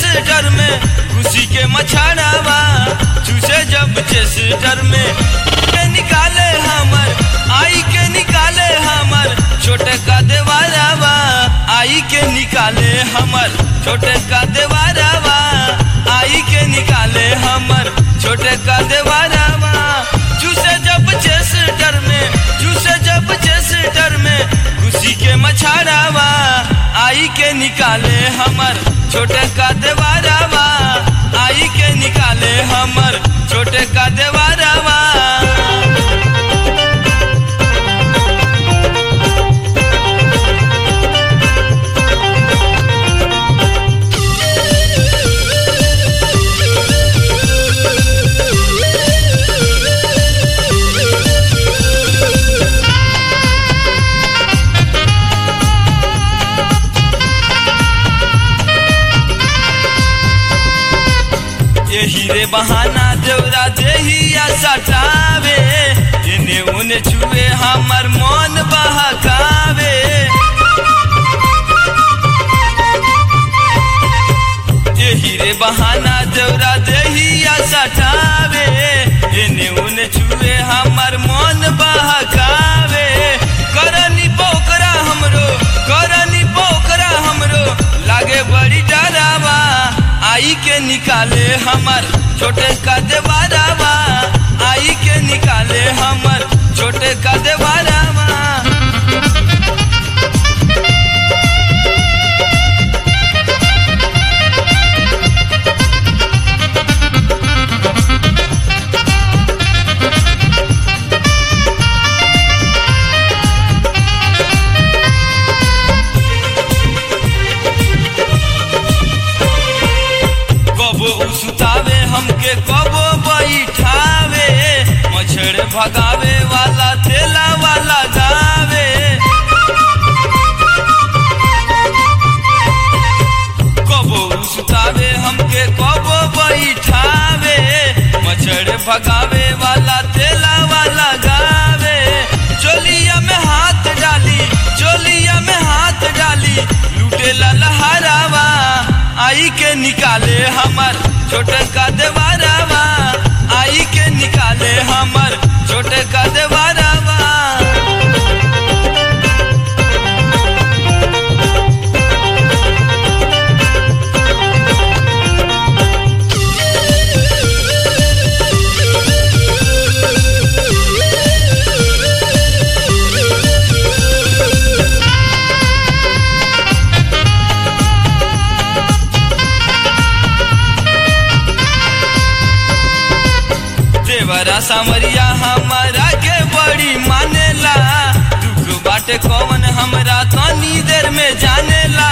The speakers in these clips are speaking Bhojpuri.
चेस्टर में खुशी के मछाड़ावा चूसे जब चेस्टर में के निकाले हमर आई के निकाले हमर छोटे का देवारावा आई के निकाले हमर छोटे का देवारावा आई के निकाले हमर छोटे का देवारावा चूसे जब चेस्टर में चूसे जब चेस्टर में खुशी के मछाड़ावा आई के निकाले हमर छोटे का देवारावा आई के निकाले हमर छोटे का देवारावा यही रे बहाना देवरा देहिया सटावे इने उने छुए हमर मन बहकावे यही रे बहाना देवरा देहिया सटावे इने उने छुए हमर मन बहकावे करनी पोकरा हमरो करनी पोकरा हमरो लागे बड़ी डरावा आई के निकाले हमर छोटे का देवारावा आई के निकाले हमर छोटे का देवारावा कबो सुतावे हमके कबो बैठावे मछड़ भगावे वाला तेला वाला गावे कबो सुतावे हमके कबो बैठावे मछड़ भगावे वाला तेला वाला गावे चोलिया में हाथ डाली चोलिया में हाथ डाली लूटे लहरावा आई के निकाले हमर छोटे का देवारावा आई के निकाले हमर छोटे का देवारावा देवरा सामरिया हमारा के बड़ी मानेला दुख बाटे कौन हमरा तनी देर में जानेला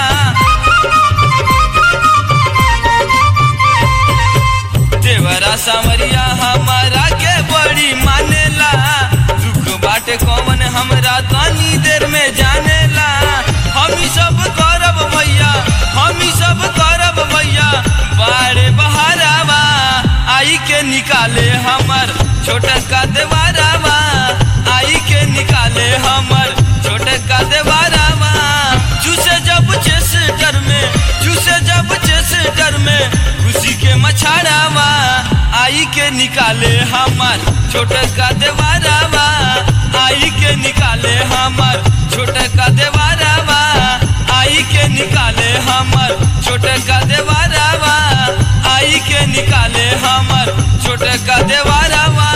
देवरा सामरिया हमारा के बड़ी मानेला दुख बाटे कौन हमरा तनी देर में जानेला हम ही सब करब भैया हम ही सब करब भैया बारे बहारावा आई के निकाले हमर छोटे का देवारावा आई के निकाले हमर छोटे का देवारावा चूसे जब चेस्टर में चूसे जब चेस्टर में खुशी के मछाड़ावा आई के निकाले हमर छोटे का देवारावा आई के निकाले हमर छोटे का देवारावा आई के निकाले हमर छोटे का देवारावा आई के निकाले हमर छोटे का देवारावा